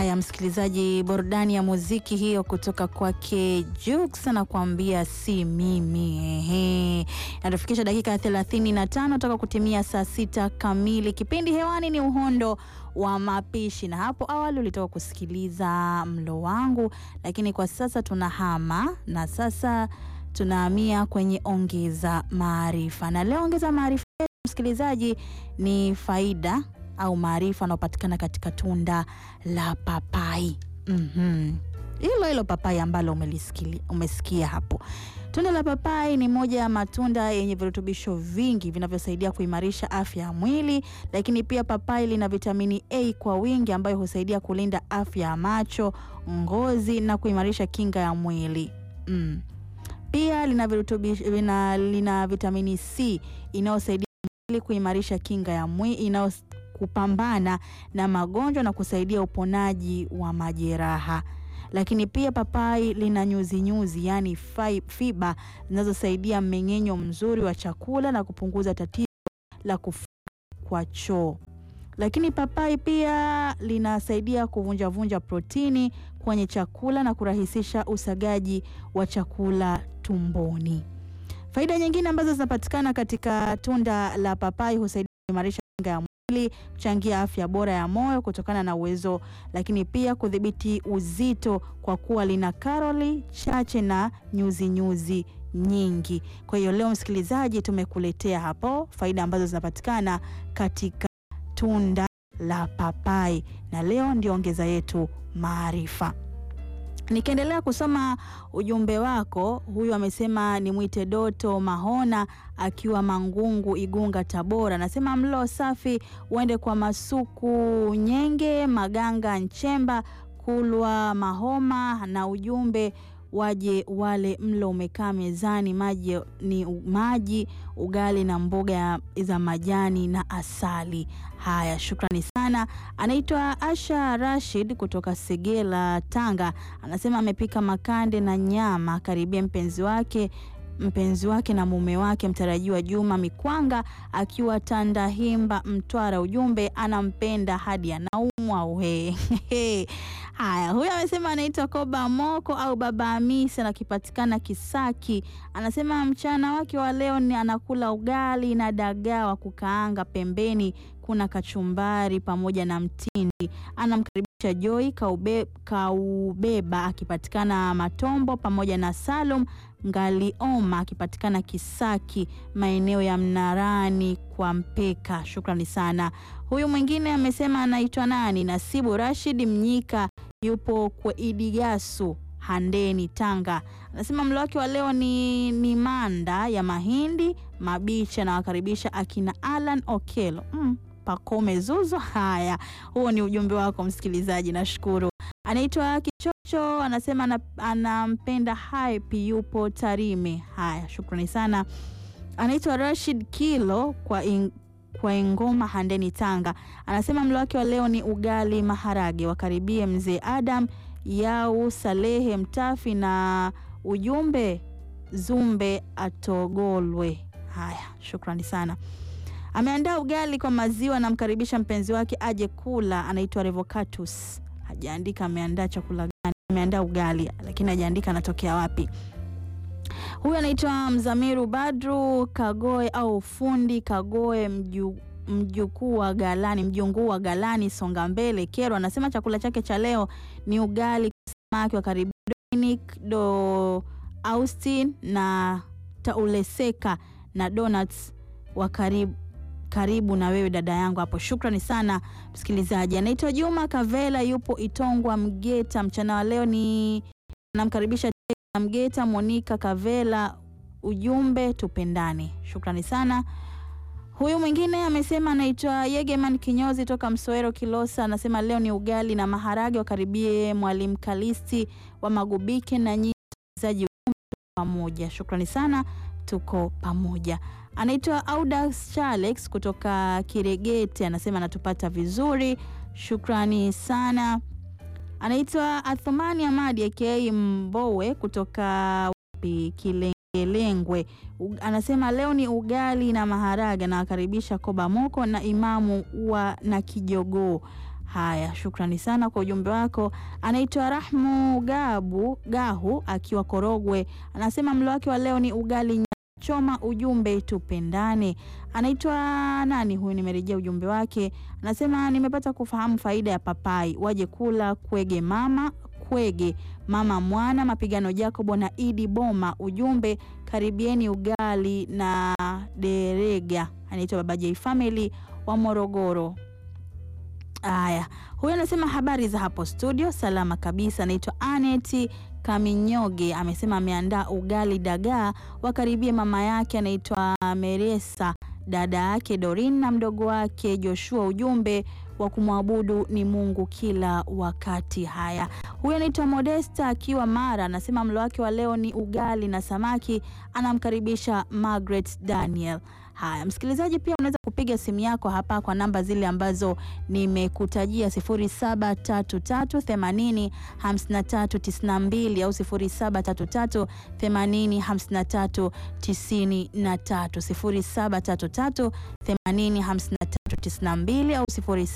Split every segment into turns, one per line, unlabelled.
Haya, msikilizaji, burudani ya muziki hiyo kutoka kwake Jux anakuambia si mimi. Ehe, natufikisha dakika ya 35 toka kutimia saa sita kamili. Kipindi hewani ni Uhondo wa Mapishi, na hapo awali ulitoka kusikiliza mlo wangu, lakini kwa sasa tunahama na sasa tunahamia kwenye ongeza maarifa, na leo ongeza maarifa msikilizaji ni faida au maarifa yanayopatikana katika tunda la papai. Mhm. Hilo hilo papai ambalo umelisikia, umesikia hapo. Tunda la papai ni moja ya matunda yenye virutubisho vingi vinavyosaidia kuimarisha afya ya mwili, lakini pia papai lina vitamini A kwa wingi ambayo husaidia kulinda afya ya macho, ngozi na kuimarisha kinga ya mwili. Mm. Pia lina virutubisho, lina, lina vitamini C inayosaidia mwili kuimarisha kinga ya mwili inayo kupambana na magonjwa na kusaidia uponaji wa majeraha. Lakini pia papai lina nyuzi nyuzi, yani fiba zinazosaidia mmeng'enyo mzuri wa chakula na kupunguza tatizo la kufunga kwa choo. Lakini papai pia linasaidia kuvunjavunja protini kwenye chakula na kurahisisha usagaji wa chakula tumboni. Faida nyingine ambazo zinapatikana katika tunda la papai husaidia kuimarisha kinga ya mwili, kuchangia afya bora ya moyo kutokana na uwezo, lakini pia kudhibiti uzito kwa kuwa lina karoli chache na nyuzi nyuzi nyingi. Kwa hiyo leo, msikilizaji, tumekuletea hapo faida ambazo zinapatikana katika tunda la papai, na leo ndio ongeza yetu maarifa. Nikiendelea kusoma ujumbe wako, huyu amesema ni mwite Doto Mahona akiwa Mangungu, Igunga, Tabora. Anasema mlo safi uende kwa Masuku Nyenge, Maganga Nchemba, Kulwa Mahoma, na ujumbe waje wale mlo umekaa mezani, maji ni maji, ugali na mboga za majani na asali. Haya, shukrani sana. Anaitwa Asha Rashid kutoka Segela, Tanga. Anasema amepika makande na nyama, karibia mpenzi wake mpenzi wake na mume wake mtarajiwa Juma Mikwanga akiwa Tandahimba, Mtwara. Ujumbe anampenda hadi anaumwa uhe. Haya, huyu amesema anaitwa Koba Moko au Baba Hamisi, anakipatikana Kisaki. Anasema mchana wake wa leo ni anakula ugali na dagaa wa kukaanga, pembeni kuna kachumbari pamoja na mtindi. Anamkaribisha Joy Kaube, Kaubeba akipatikana Matombo pamoja na Salum Ngalioma akipatikana Kisaki maeneo ya Mnarani kwa Mpeka. Shukrani sana. Huyu mwingine amesema anaitwa nani? Nasibu Rashid Mnyika yupo kwa Idigasu Handeni, Tanga. Anasema mlo wake wa leo ni, ni manda ya mahindi mabichi. Anawakaribisha akina Alan Okelo mm, Pakome Zuzo. Haya, huo ni ujumbe wako msikilizaji, nashukuru. Anaitwa Kichocho, anasema anampenda Hype, yupo Tarime. Haya, shukrani sana. Anaitwa Rashid Kilo kwa in, kwa Ingoma Handeni, Tanga. Anasema mlo wake wa leo ni ugali maharage. Wakaribie mzee Adam Yau Salehe Mtafi na ujumbe Zumbe atogolwe. Haya, shukrani sana. Ameandaa ugali kwa maziwa, anamkaribisha mpenzi wake aje kula. Anaitwa Revocatus, hajaandika ameandaa chakula gani. Ameandaa ugali lakini hajaandika anatokea wapi. Huyu anaitwa Mzamiru Badru Kagoe au fundi Kagoe mju mjukuu wa Galani, mjunguu wa Galani, Songa Mbele, Kero. Anasema chakula chake cha leo ni ugali samaki wa karibu Dominic do Austin na tauleseka na donuts wa karibu karibu na wewe dada yangu hapo. Shukrani sana msikilizaji. Anaitwa Juma Kavela, yupo Itongwa Mgeta. Mchana wa leo ni namkaribisha Mgeta Monica Kavela, ujumbe tupendane. Shukrani sana. Huyu mwingine amesema anaitwa Yegeman Kinyozi toka Msoero Kilosa, anasema leo ni ugali na maharage, wakaribie Mwalimu Kalisti wa Magubike na nyinyi wasikilizaji pamoja. Shukrani sana, tuko pamoja. Anaitwa Audax Charles kutoka Kiregete, anasema anatupata vizuri, shukrani sana. Anaitwa Athumani Amadi aka Mbowe kutoka wapi Kilengelengwe, anasema leo ni ugali na maharage, anawakaribisha Koba Moko na Imamu wa na Kijogoo. Haya, shukrani sana kwa ujumbe wako. Anaitwa Rahmu Gabu Gahu akiwa Korogwe, anasema mlo wake wa leo ni ugali nyama choma. Ujumbe tupendane. Anaitwa nani huyu? Nimerejea ujumbe wake, anasema nimepata kufahamu faida ya papai, waje kula kwege mama kwege mama mwana mapigano Jacobo na Idi Boma. Ujumbe karibieni ugali na derega. Anaitwa Baba J Family wa Morogoro. Haya, huyu anasema habari za hapo studio, salama kabisa. Anaitwa Aneti Kaminyoge, amesema ameandaa ugali dagaa, wakaribie mama yake anaitwa Meresa, dada yake Dorin na mdogo wake Joshua. Ujumbe wa kumwabudu ni Mungu kila wakati. Haya, huyu anaitwa Modesta akiwa Mara, anasema mlo wake wa leo ni ugali na samaki, anamkaribisha Margaret Daniel. Haya, msikilizaji, pia unaweza kupiga simu yako hapa kwa namba zile ambazo nimekutajia 0733805392 au 0733805393, 0733805392 au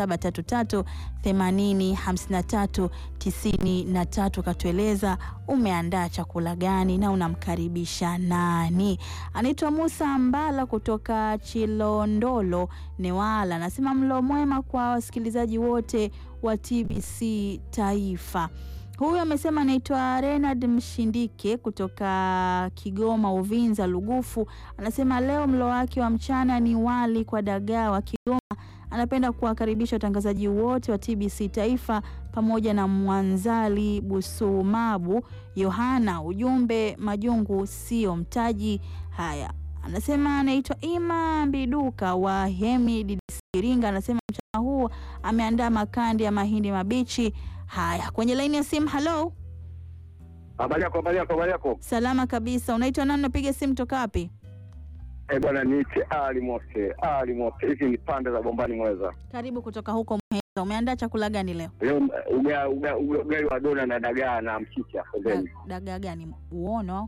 0733805393. Katueleza umeandaa chakula gani na unamkaribisha nani? Anaitwa Musa Mbala kutoka Chilondolo Newala, anasema mlo mwema kwa wasikilizaji wote wa TBC Taifa. Huyu amesema anaitwa Renard Mshindike kutoka Kigoma Uvinza Lugufu, anasema leo mlo wake wa mchana ni wali kwa dagaa wa Kigoma. Anapenda kuwakaribisha watangazaji wote wa TBC Taifa pamoja na Mwanzali Busumabu Yohana. Ujumbe majungu sio mtaji. Haya, anasema anaitwa Ima Mbiduka wa Hemi DDC Iringa, anasema mchana huu ameandaa makandi ya mahindi mabichi. Haya, kwenye laini ya simu. Halo,
Habari yako, habari yako, habari yako.
salama kabisa. Unaitwa nani? Unapiga simu toka wapi?
Eh, bwana niite Ali Mote. Ali Mote. Hizi ni pande za Bombani Mweza.
Karibu kutoka huko Muheza. Umeandaa chakula gani leo?
Leo uga- uga- uga- ugali wa dona na dagaa na mchicha pembeni.
Da- Dagaa gani? Uono?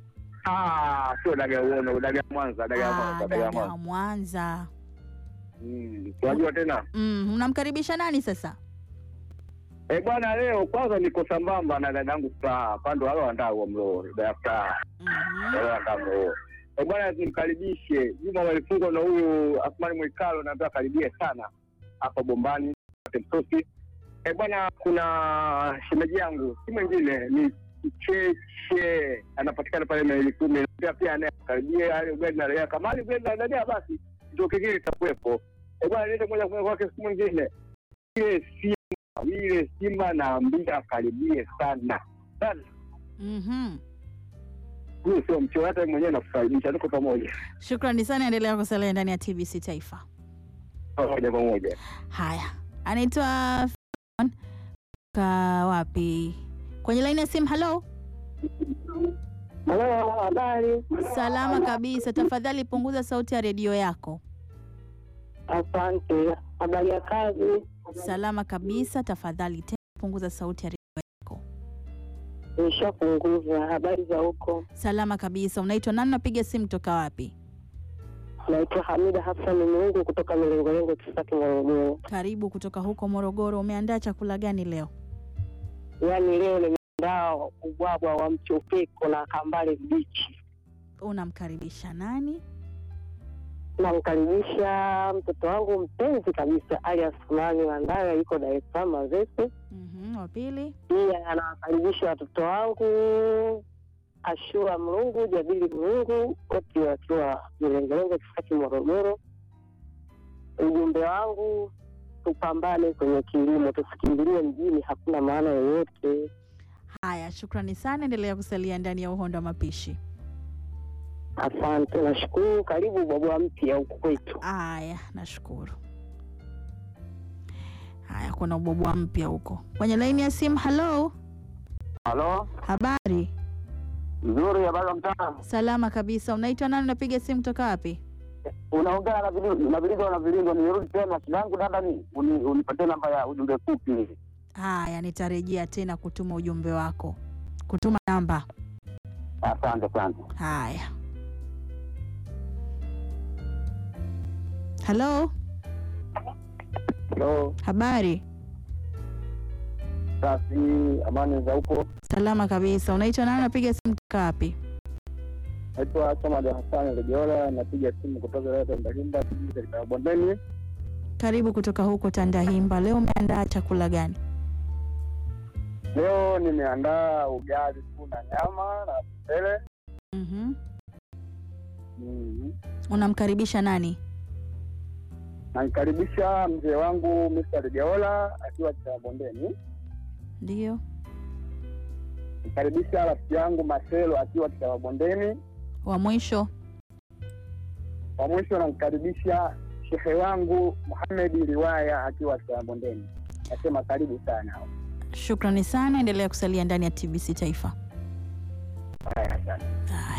Ah, sio dagaa uono, dagaa Mwanza, dagaa
Ah,
Mwanza, dagaa
dagaa
Mwanza.
Mwanza.
Mm, unajua tena?
Mm, unamkaribisha nani sasa?
Eh, bwana leo kwanza niko sambamba na dadangu Furaha. Pando wale wandaa huo mlo, dada Furaha.
Mhm.
Wale wandaa mlo. huo. Eh, bwana nimkaribishe. Juma walifungwa na huyu Asmani Mwikalo na ndio karibia sana hapa Bombani Msosi. Eh, bwana kuna shemeji yangu si mwingine ni Cheche anapatikana pale maili kumi pia pia anayekaribia yale ugali na raia kama ugali na raia basi ndio kingine itakuwepo. Eh, bwana niende moja kwa moja kwake siku mwingine ile Simba ile Simba naambia akaribie sana sana.
Mhm.
Huyu sio mchoyo, hata yeye mwenyewe nakukaribisha, tuko pamoja
Shukrani sana, endelea kusalia ndani ya TBC Taifa.
pamoja pamoja.
Haya, anaitwa Fon- ka wapi? Kwenye laini ya simu. Halo,
Halo, habari.
salama kabisa. Tafadhali punguza sauti ya redio yako.
Asante. Habari ya kazi?
Salama kabisa. Tafadhali tena punguza sauti ya redio yako.
Nishapunguza. Habari za huko?
Salama kabisa. Unaitwa nani? Unapiga simu toka wapi?
Naitwa Hamida Hassan Mungu kutoka Milengolengo, Kisaki, Morogoro.
Karibu kutoka huko Morogoro. Umeandaa chakula gani leo?
Yaani leo nimeandaa ubwabwa wa mchopeko na kambale mbichi.
Unamkaribisha nani?
Namkaribisha mtoto wangu mpenzi kabisa Ali Asmani Mandaya, yuko Dar es Salaam Mazese.
Mhm, wa pili.
Pia anawakaribisha watoto wangu Ashura Mlungu, Jabili Mlungu, wote wakiwa Milengolengo, Kisaki, Morogoro. Ujumbe wangu tupambane kwenye kilimo, tusikimbilie mjini, hakuna maana yoyote.
Haya, shukrani sana. Endelea kusalia ndani ya uhondo wa mapishi.
Asante, nashukuru. Karibu bwabwa mpya huku kwetu.
Haya, nashukuru. Haya, kuna ubobwa mpya huko kwenye laini ya simu. Halo,
Halo,
habari?
nzuri. Habari ya mtaa?
Salama kabisa. Unaitwa nani? Unapiga simu toka wapi?
Unaongea na vilindo na vilindo na vilindo. Nirudi tena, shida yangu dada ni uni- unipatie namba ya ujumbe fupi.
Haya, nitarejea tena kutuma ujumbe wako, kutuma namba.
Asante, asante.
Haya, halo,
Halo,
habari?
Safi, amani za huko.
Salama kabisa. Unaitwa nani? Unapiga simu kutoka wapi?
Naitwa Samad Hassan Lejola, napiga simu kutoka leo Tandahimba, kijiji katika Bondeni.
Karibu kutoka huko Tandahimba. Leo umeandaa chakula gani?
Leo nimeandaa ugali tu na nyama na mchele.
Mhm.
Mhm.
Unamkaribisha nani?
Namkaribisha mzee wangu Mr. Lejola akiwa katika Bondeni.
Ndio.
Namkaribisha rafiki yangu Marcelo akiwa katika Bondeni.
Wa mwisho.
Kwa mwisho namkaribisha shehe wangu Muhamed Riwaya akiwa katika Bondeni. Nasema karibu sana.
Shukrani sana, endelea kusalia ndani ya TBC Taifa.
Haya, asante.
Haya.